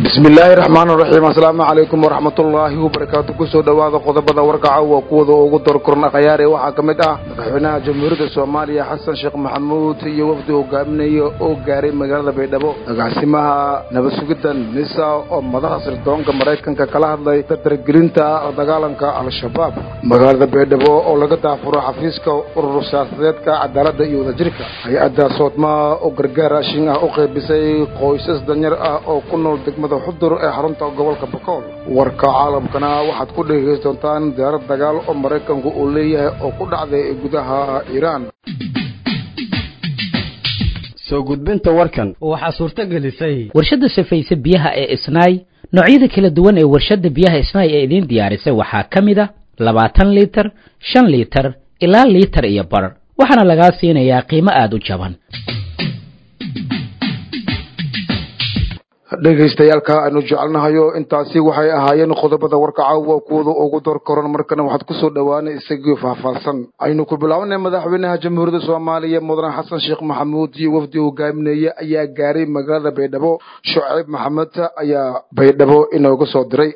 bismi illaahi raxmaan raxiim assalaamu calaykum waraxmatullaahi wabarakaatu kusoo dhowaada qodobada warkaca waa kuwada ugu dorkorna khayaare waxaa ka mid ah madaxweynaha jamhuuriyadda soomaaliya xasan sheekh maxamuud iyo wafdi hogaaminaya oo gaaray magaalada baydhabo agaasimaha nabad sugidda nisa oo madaxa sirdoonka maraykanka kala hadlay dardargelinta la dagaalanka al-shabaab magaalada baydhabo oo laga daafuro xafiiska urur siyaasadeedka cadaaladda iyo wadajirka hay-adda soodmaa oo gargaar raashin ah u qaybisay qoysas danyar ah oo ku nool degmada xudur ee xarunta gobolka bakool warka caalamkana waxaad ku dhegaysan doontaan diyaarad dagaal oo maraykanku uu leeyahay oo ku dhacday gudaha iiraan soo gudbinta warkan waxaa suurto gelisay warshadda safayse biyaha ee isnaay noocyada kala duwan ee warshadda biyaha isnaay ee idiin diyaarisay waxaa ka mid a labaatan liitar shan liitar ilaa liitar iyo bar waxaana lagaa siinayaa qiimo aada u jaban dhegaystayaalka aynu jecelnahayo intaasi waxay ahaayeen qodobada warka caawa kuwada ugu door koran markana waxaad kusoo dhowaanay isagii faahfaahsan aynu ku bilaabanay madaxweynaha jamhuuriyadda soomaaliya mudane xasan sheekh maxamuud iyo wafdi hogaaminaya ayaa gaaray magaalada baydhabo shucayb maxamed ayaa baydhabo inooga soo diray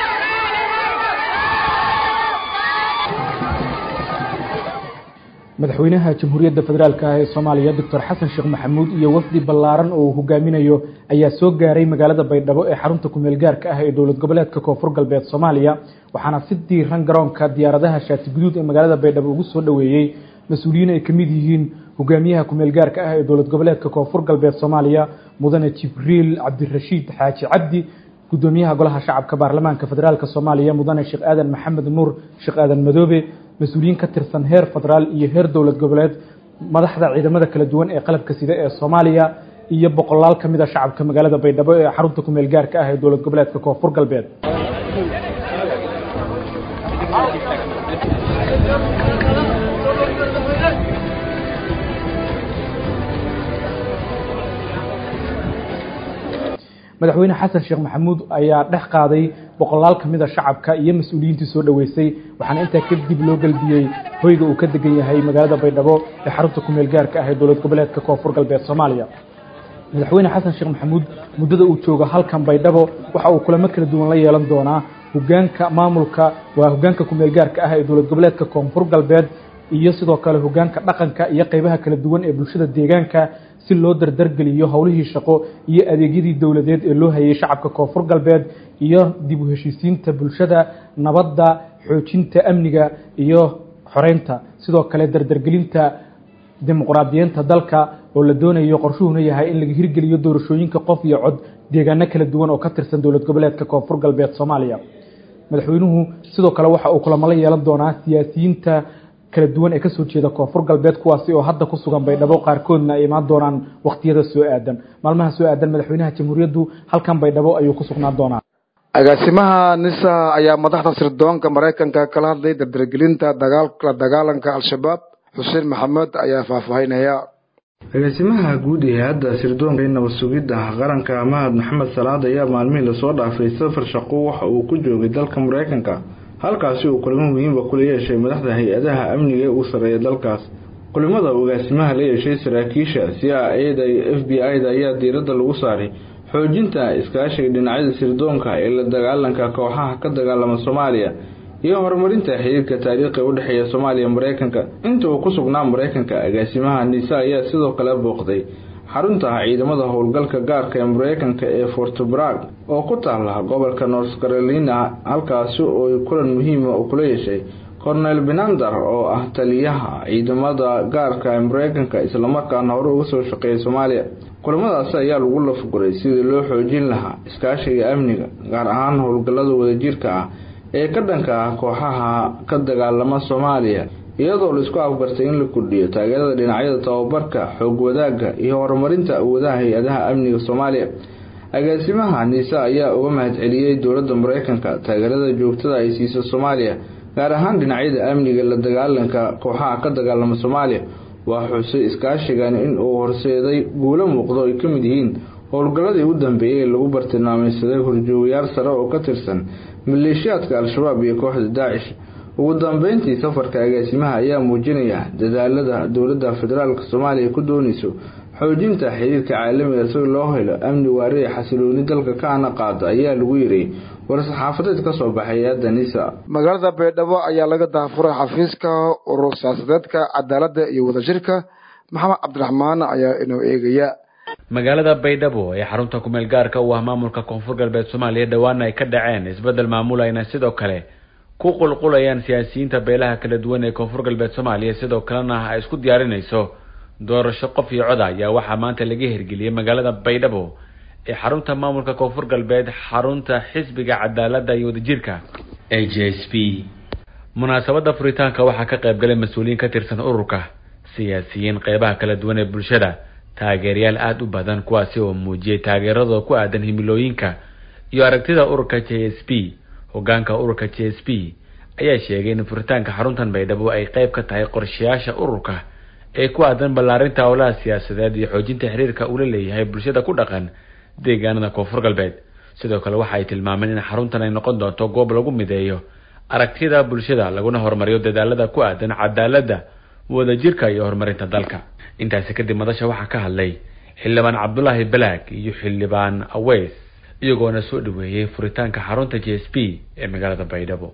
madaxweynaha jamhuuriyadda federaalk ah ee soomaaliya doctor xasan sheekh maxamuud iyo wafdi ballaaran oo uu hogaaminayo ayaa soo gaaray magaalada baydhabo ee xarunta kumeel gaarka ah ee dowlad goboleedka koonfur galbeed soomaaliya waxaana si diiran garoonka diyaaradaha shaati guduud ee magaalada baydhabo ugu soo dhoweeyey mas-uuliyiin ay ka mid yihiin hogaamiyaha kumeel gaarka ah ee dowlad goboleedka koonfur galbeed soomaaliya mudane jibriil cabdirashiid xaaji cabdi gudoomiyaha golaha shacabka baarlamaanka federaalk soomaaliya mudane sheekh aadan maxamed nuur sheekh aadan madoobe mas-uuliyiin ka tirsan heer federaal iyo heer dowlad goboleed madaxda ciidamada kala duwan ee qalabka sida ee soomaaliya iyo boqolaal ka mid a shacabka magaalada baydhabo ee xarunta kumeel gaarka ah ee dowlad goboleedka koonfur galbeed madaxweyne xasan sheekh maxamuud ayaa dhex qaaday boqolaal ka mid a shacabka iyo mas-uuliyiintii soo dhoweysay waxaana intaa kadib loo gelbiyey hoyga uu ka degan yahay magaalada baydhabo ee xarunta kumeel gaarka ah ee dowlad goboleedka koonfur galbeed soomaaliya madaxweyne xasan sheekh maxamuud muddada uu joogo halkan baydhabo waxa uu kulamo kala duwan la yeelan doonaa hogaanka maamulka waa hogaanka kumeel gaarka ah ee dowlad goboleedka koonfur galbeed iyo sidoo kale hogaanka dhaqanka iyo qeybaha kala duwan ee bulshada deegaanka si loo dardargeliyo howlihii shaqo iyo adeegyadii dowladeed ee loo hayay shacabka koonfur galbeed iyo dib u heshiisiinta bulshada nabadda xoojinta amniga iyo xoreynta sidoo kale dardargelinta dimuqraadiyiinta dalka oo la doonayo qorshuhuna yahay in laga hirgeliyo doorashooyinka qof iyo cod deegaano kala duwan oo ka tirsan dowlad goboleedka koonfur galbeed soomaaliya madaxweynuhu sidoo kale waxa uu kulamo la yeelan doonaa siyaasiyiinta kala duwan ee kasoo jeeda koonfur galbeed kuwaasi oo hadda ku sugan baydhabo qaarkoodna ay imaan doonaan wakhtiyada soo aadan maalmaha soo aadan madaxweynaha jamhuuriyaddu halkan baydhabo ayuu ku sugnaan doonaa agaasimaha nisa ayaa madaxda sirdoonka maraykanka kala hadlay dardargelinta la dagaalanka al-shabaab xuseen maxamed ayaa faahfaahinaya agaasimaha guud ee hay-adda sirdoonka nabad sugidda qaranka mahad maxamed salaad ayaa maalmihii lasoo dhaafay safar shaqo waxa uu ku joogay dalka maraykanka halkaasi uu kulamo muhiimba kula yeeshay madaxda hay-adaha amniga ee uu sareeya dalkaas kulimada agaasimaha la yeeshay saraakiisha c i a da iyo f b i da ayaa diiradda lagu saaray xoojinta iskaashiga dhinacyada sirdoonka ee la dagaalanka kooxaha ka dagaalama soomaaliya iyo horumarinta xiriirka taariikhiga u dhexeeya soomaaliya maraykanka inta uu ku sugnaa maraykanka agaasimaha nisa ayaa sidoo kale booqday xarunta ciidamada howlgalka gaarka ee maraykanka ee fortbrag oo ku taala gobolka north carolina halkaasi oo kulan muhiima uu kula yeeshay cornel benander oo ah taliyaha ciidamada gaarka ee maraykanka islamarkaana hore uga soo shaqeeyay soomaaliya kulamadaasi ayaa lagu lafguray sidii loo xoojin lahaa iskaashiga amniga gaar ahaan howlgallada wadajirka ah ee ka dhanka ah kooxaha ka dagaalama soomaaliya iyadoo laisku afgartay in la kordhiyo taageerada dhinacyada tababarka xoog wadaagga iyo horumarinta awoodaha hay-adaha amniga soomaaliya agaasimaha nisa ayaa uga mahadceliyey dowladda maraykanka taageerada joogtada ay siisa soomaaliya gaar ahaan dhinacyada amniga la dagaalanka kooxaha ka dagaalama soomaaliya waa xusay iskaashigan in uu horseeday guulo muuqdo ay ka mid yihiin howlgalladii u dambeeyey ee lagu bartilmaamaysaday horjoogayaal sare oo ka tirsan maleeshiyaadka al-shabaab iyo kooxda daacish ugu dambeyntii safarka agaasimaha ayaa muujinaya dadaalada dowladda federaalk soomaaliya ku doonayso xoojinta xiriirka caalamiga si loo helo amni waari ee xasilooni dalka ka ana qaado ayaa lagu yiri war-saxaafadeed ka soo baxay hay-adda nisa magaalada baydhabo ayaa laga daafuray xafiiska urur siyaasadeedka cadaaladda iyo wadajirka maxamed cabdiraxmaan ayaa inoo eegaya magaalada baydhabo ee xarunta kumeel gaarka u ah maamulka koonfur galbeed soomaaliya dhowaana ay ka dhaceen isbeddel maamulayna sidoo kale ku qulqulayaan siyaasiyiinta beelaha kala duwan ee koonfur galbeed soomaaliya sidoo kalena ay isku diyaarinayso doorasho qof iyo cod ayaa waxaa maanta laga hirgeliyey magaalada baydhabo ee xarunta maamulka koonfur galbeed xarunta xisbiga cadaaladda iyo wadajirka a j s p munaasabada furitaanka waxaa ka qayb galay mas-uuliyiin ka tirsan ururka siyaasiyiin qeybaha kala duwan ee bulshada taageerayaal aada u badan kuwaasi oo muujiyey taageeradooda ku aadan himilooyinka iyo aragtida ururka j s p hogaanka ururka j s p ayaa sheegay in furitaanka xaruntan baydhabo ay qeyb ka tahay qorshayaasha ururka ee ku aadan ballaarinta howlaha siyaasadeed iyo xoojinta xiriirka uu la leeyahay bulshada ku dhaqan deegaanada koonfur galbeed sidoo kale waxa ay tilmaameen in xaruntan ay noqon doonto goob lagu mideeyo aragtida bulshada laguna horumariyo dadaalada ku aadan cadaaladda wadajirka iyo horumarinta dalka intaasi kadib madasha waxaa ka hadlay xildhibaan cabdulaahi balaag iyo xildhibaan aweys iyagoona soo dhaweeyey furitaanka xarunta j s p ee magaalada baydhabo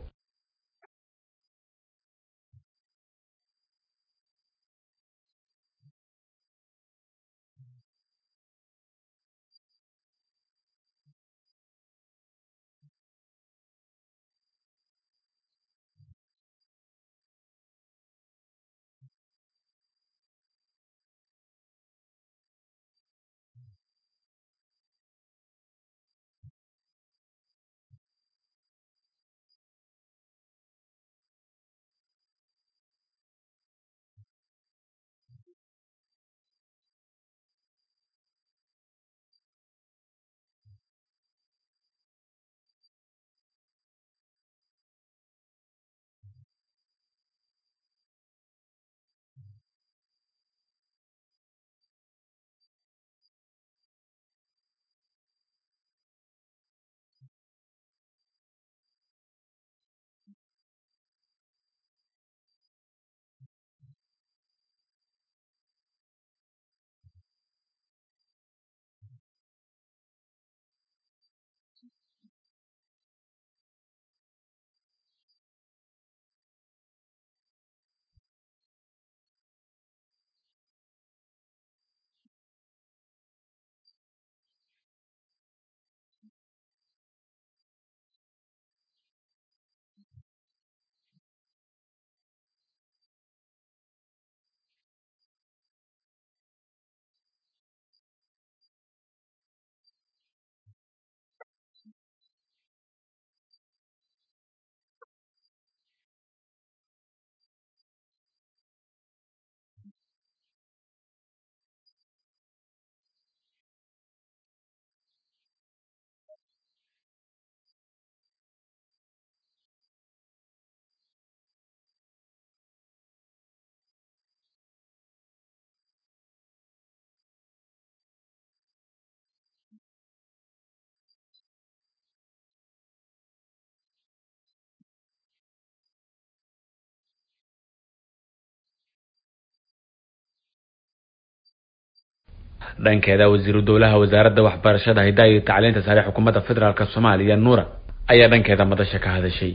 dhankeeda wasiiru dowlaha wasaaradda waxbarashada hidaha iyo tacliinta sare xukuumadda federaalk soomaaliya nuura ayaa dhankeeda madasha ka hadashay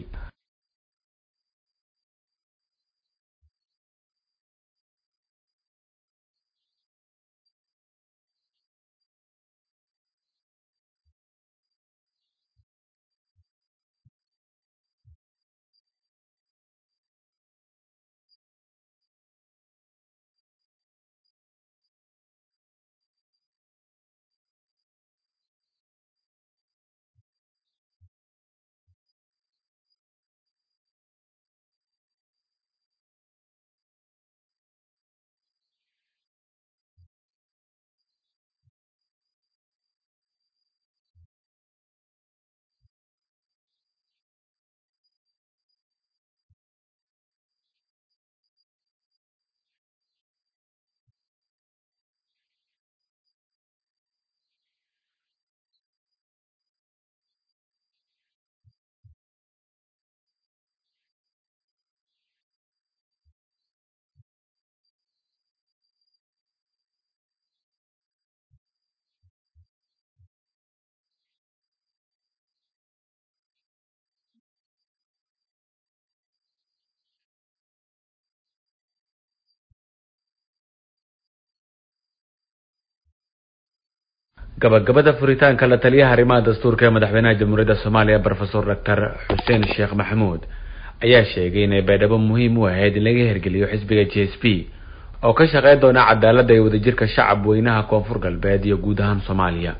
gabagabada furitaanka la taliyaha arrimaha dastuurka ee madaxweynaha jamhuuriyadda soomaaliya brofesor doctor xuseen sheekh maxamuud ayaa sheegay inay baydhabo muhiim u ahayd in laga hirgeliyo xisbiga j s p oo ka shaqeyn doona cadaaladda iyo wadajirka shacab weynaha koonfur galbeed iyo guud ahaan soomaaliya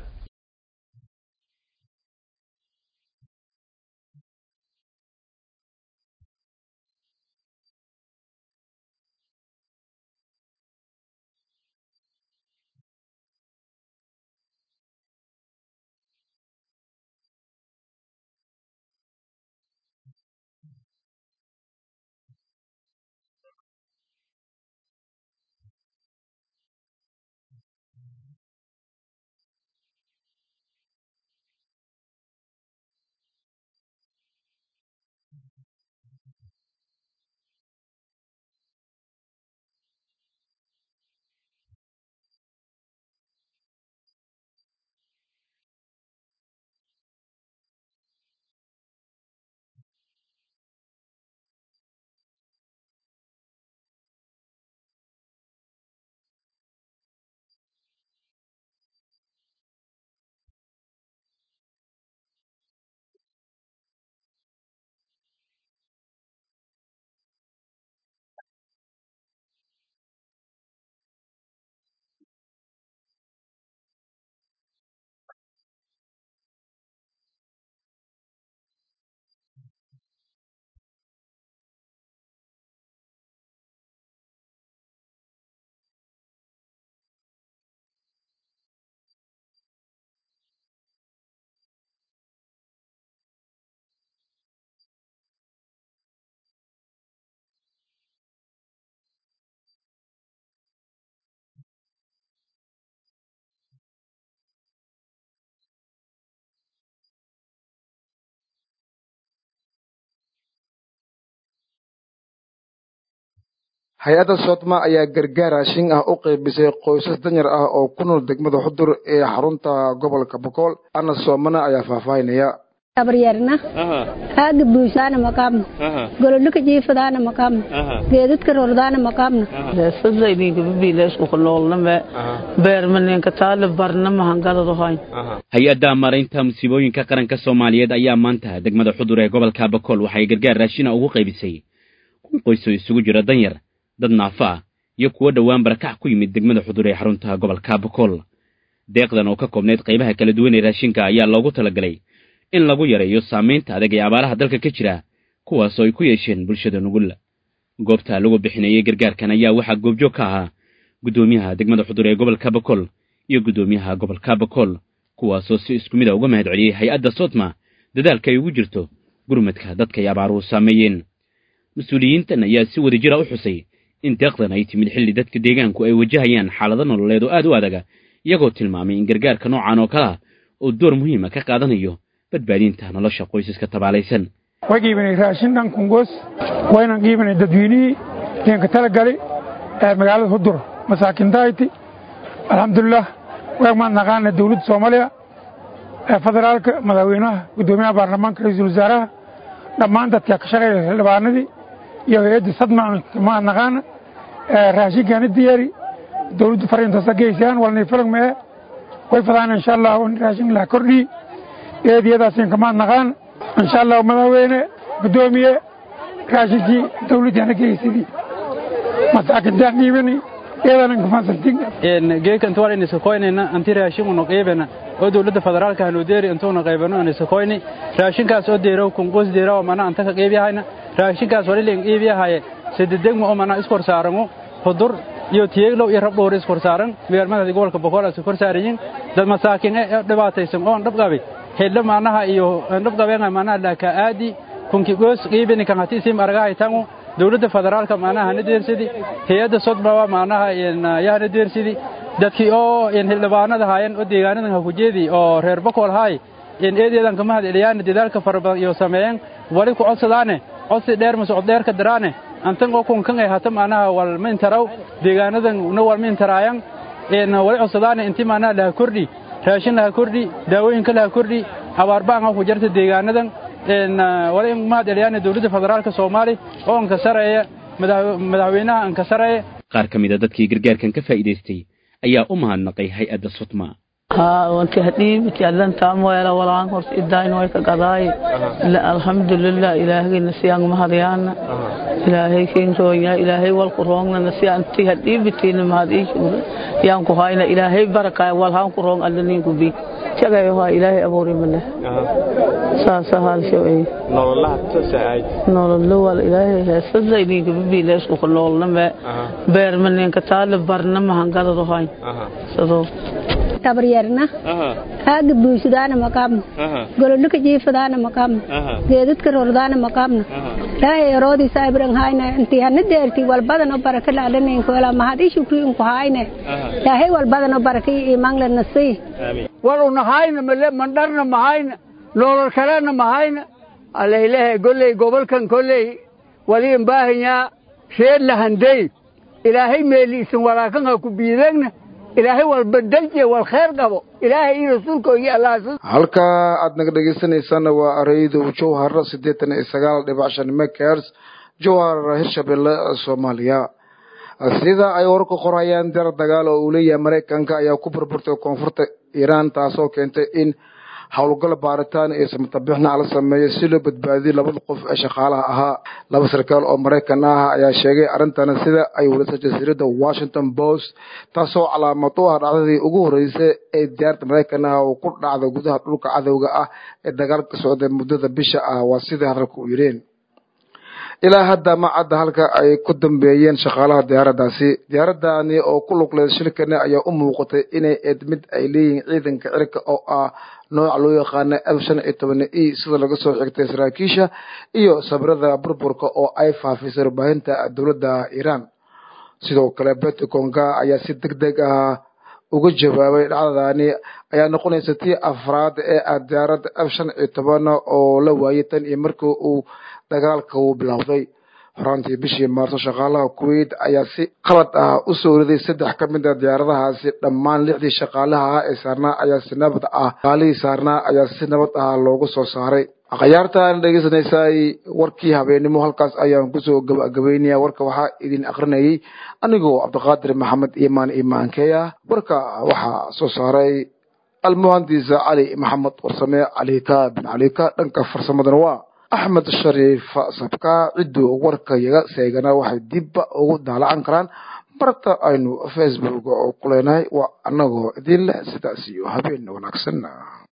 hay-adda soodma ayaa gargaar raashin ah u qeybisay qoysas danyar ah oo ku nool degmada xudur ee xarunta gobolka bokool ana soomana ayaa faahfaahinaya abaryarna aaga buusaana maqaabna golodhaka jiifadaana maqaabna geedadka rordaana maqaabna sadlaydinkababiileeskukunoolname beermaneenka taale barna mahangadadahayn hay-adda maaraynta musiibooyinka qaranka soomaaliyeed ayaa maanta degmada xudur ee gobolka bakool waxay gargaar raashina ugu qaybisay kun qoys oo isugu jira danyar dad naafo ah iyo kuwo dhowaan barakac ku yimid degmada xudur ee xarunta gobolka bakool deeqdan oo ka koobnayd qaybaha kala duwan ee raashinka ayaa loogu talagalay in lagu yareeyo saamaynta adag ee abaaraha dalka ka jira kuwaas oo ay ku yeesheen bulshada nugul goobta lagu bixinayay gargaarkan ayaa waxaa goobjoog ka ahaa guddoomiyaha degmada xudur ee gobolka bakool iyo guddoomiyaha gobolka bakool kuwaasoo si isku mid a uga mahad celiyey hay-adda sotma dadaalka ay ugu jirto gurmadka dadka ay abaaruhu saameeyeen mas-uuliyiintan ayaa si wada jira u xusay in deeqdan ay timid xilli dadka deegaanku ay wajahayaan xaalado nololeed oo aad u adaga iyagoo tilmaamay in gargaarka noocan oo kale ah oo door muhiima ka qaadanayo badbaadinta nolosha qoysaska tabaalaysan way qiibanay raashin dhan kungoos waynan qiibanay dadweynihii deenka talagali ee magaalada hudur masaakintahayti alxamdulilah weegmaan naqaana dowladda soomaaliya ee federaalka madaxweynaha guddoomiyaha baarlamaanka ra-iisul wasaaraha dhammaan dadka ka shaqeeya xildhibaanadii iyo hay-adda sadma maa naqaana raashinkaani diyaari dowladda fariintaasa geysaan walnay filag mee way fadaan insha allah raashin la kordhii eediyadaasin kamaad naqaan insha allah madaxweyne guddoomiye raashinkii dowladdaana geysadii masaakintaan dhiibani eedanan kafasantin geekan tuwal ini sokoynayna anti raashin unu qiibana oo dowladda federaalka hanu deeri intuuna qaybano ini sokoyni raashinkaas oo deerow kunqus deeraw mana anta ka qiibiyahayna raashinkaas wali leen qiibiyahaye sidedegma oo mana iskor saarango hudur iyo tiyeeglow iyo rabdhoor iskor saaran magaalmada gobolka boqol isu kor saarayin dad masaakin ee dhibaataysan oo dhabqabay hedla maanaha iyo dhabqabeenga maanaha laaka aadi kunki goos qiibini kan hati sim argahay tangu dowladda federaalka maanaha hana deersidi hay-adda sodbawa maanaha yahana deersidi dadkii oo xildhibaanada haayeen oo deegaanadan ha ku jeedi oo reer bakool haay eedeedan kama hadceliyaan dadaalka fara badan iyo sameeyeen wali ku codsadaane codsi dheer ma socod dheerka daraane antan oo kunkan ay hata maanaha wal mintaraw deegaanadan na wal mintaraayan wali codsadaane inti maanaha laha kordhi raashin laha kordhi daawooyinka laha kordhi abaarbaan ku jarta deegaanadan wali ma hadceliyaan dowladda federaalka soomaali oo ankasareeya madaxweynaha ankasareeya qaar ka mid a dadkii gargaarkan ka faa'iidaystay ayaa u mahadnaqay hay-adda sutma haa wanti hadhiibiti allantaa moela walaan horta idain way ka gadaaye alxamdulilah ilaahagayna siyaan mahadyaana ilaahay kinroonya ilaahay walku roongnana siyaanti hadhiibitiina mahad iishuura yaan ku hayna ilaahay barakaaya walhaan ku roong allaninku bi jagayo waa ilaahay abuuri male saasa haalsho ay nololaha tosa ayd nololo wal ilaahay heesada idinka bibiileesku ku noolna me beerma ninka taale barna mahangadado hayn sadoo tabaryarna aaga buusadaana maqaabna gololika jiifadaana maqaabna geedadka rordaana maqaabna ilaahay eroodiisa abran hayna intii hana deerti walbadano baraka laalaneenkola mahad i shukri inku hayne ilaahay walbadano baraka i imaanla nasii waluna hayna male mandharna mahayna nolol kalena mahayna alaylehe golley gobolkan kolley waliin baahanyaa reer lahandey ilaahay meeliisan walaakan ha ku biidegna ilaahay walba dalje wal kheer qabo ilaahay iyo rasuulka iyo allah halka aad naga dhegeysanaysaana waa araydow jowhar siddeetan iyo sagaal dhibac shan mekers jowhar hirshabelle soomaaliya sida ay warka qorayaan dar dagaal oo uu leeyahay maraykanka ayaa ku burburtay koonfurta iiraan taasoo keentay in howlgal baaritaan iyo samatabixna la sameeyo si loo badbaadiyo labada qof ee shaqaalaha ahaa laba sarkaal oo maraykan ah ayaa sheegay arrintana sida ay walisay jasiiradda washington post taasoo calaamad u ah dhacdadii ugu horreysay ee diyaarada maraykan ah oo ku dhacda gudaha dhulka cadowga ah ee dagaalka socday muddada bisha ah waa sidai hadalka u yidheen ilaa hadda ma cadda halka ay ku dambeeyeen shaqaalaha diyaaraddaasi diyaaradani oo ku lugleed shilkani ayaa u muuqatay inay eed mid ay leeyihiin ciidanka cirka oo ah nooca loo yaqaana f shan iyo toban e sida laga soo xigtay saraakiisha iyo sabrada burburka oo ay faafisay warbaahinta dowladda iiraan sidoo kale beticonga ayaa si deg deg ah uga jawaabay dhacdadani ayaa noqonaysa tii afraad ee ah diyaaradda f shan iyo toban oo la waayay tan iyo markii uu dagaalka uu bilowday horaantii bishii maarso shaqaalaha kuwait ayaa si qalad ah u soo riday saddex ka mid a diyaaradahaasi dhammaan lixdii shaqaalaha ah ee saarnaa ayaa si nabad ah shaqaalihii saarnaa ayaa si nabad ah loogu soo saaray akhyaartaan dhegeysanaysaay warkii habeenimo halkaas ayaan kusoo gabagabeynaya warka waxaa idin akrinayay anigoo cabdiqaadir maxamed imaan imaankeya warka waxaa soo saaray almuhandisa cali maxamed warsame calika bin calika dhanka farsamadana waa axmed shariif sabka cidduu warka yaga seegana waxay dibba ugu daalacan karaan barta aynu facebook oo ku leenahay waa annagoo idin leh sidaas iyo habeen wanaagsan